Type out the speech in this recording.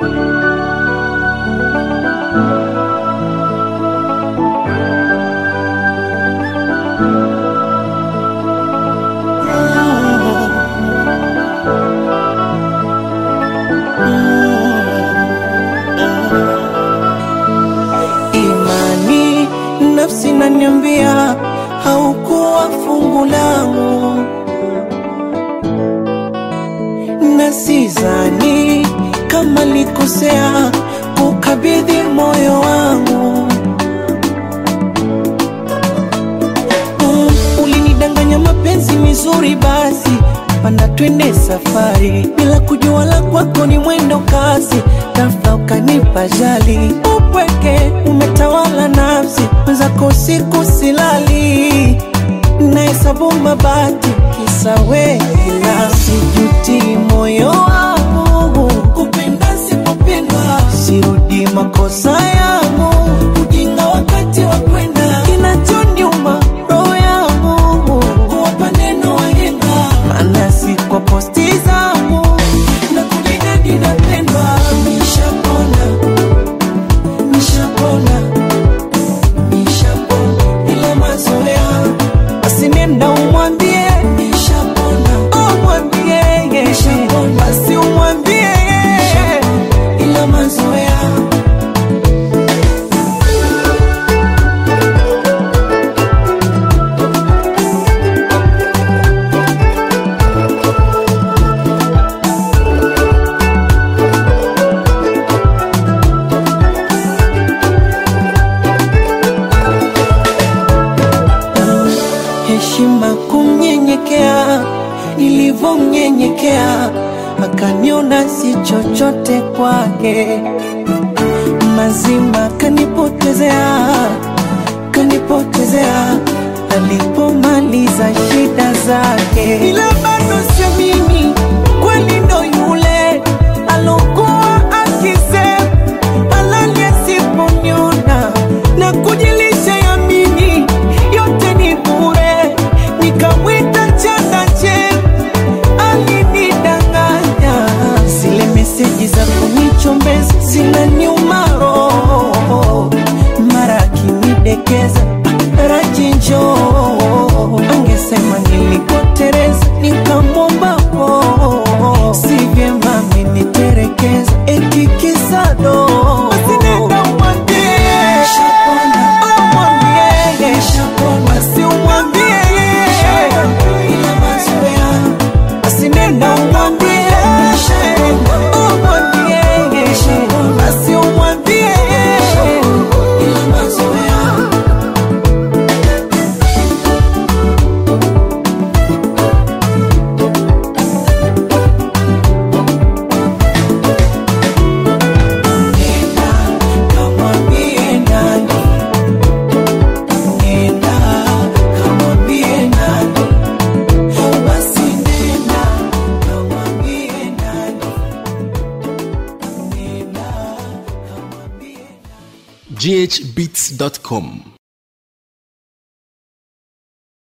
Imani nafsi naniambia haukuwa fungu langu, na sidhani kama likosea kukabidhi moyo wangu. Mm, ulinidanganya mapenzi mizuri, basi panda twende safari, bila kujua la kwako ni mwendo kasi, ghafla ukanipa jali, upweke umetawala nafsi, mwenzako siku silali, nahesabu mabati kisa wewe, ila sijuti moyo wangu kupenda sipopendwa, sirudi makosa yangu, ujinga wakati wa kwenda, kinachoniuma roho yangu kuwapa neno wahenga, maana si kwa posti zangu na kujinadi napendwa, nishapona nishapona nishapona, ila mazoea basi nenda umwambie nishapona, umwambie nishapona, basi umwambie ila mazoea heshima kumnyenyekea, nilivyomnyenyekea akaniona si chochote kwake, mazima kanipotezea, kanipotezea alipomaliza shida zake, ila bado sio mimi, kweli ndo yule alokuwa akisema halali asiponiona na kujilisha yamini yote ni bure, nikamwita chakache alinidanganya, zile meseji za kunichombeza zinaniuma roho, mara akinidekeza rajinjo, angesema nilikotereza, nikamwomba po, si vyema ameniterekeza, eti kisado Usinenda umwambie, umwambie, basi umwambie, basi nenda umwambie, umwambie, basi umwambie, Nenda kamwambie nani, nenda kamwambie nani, basi nenda kamwambie nani, nenda kamwambie ghbeats.com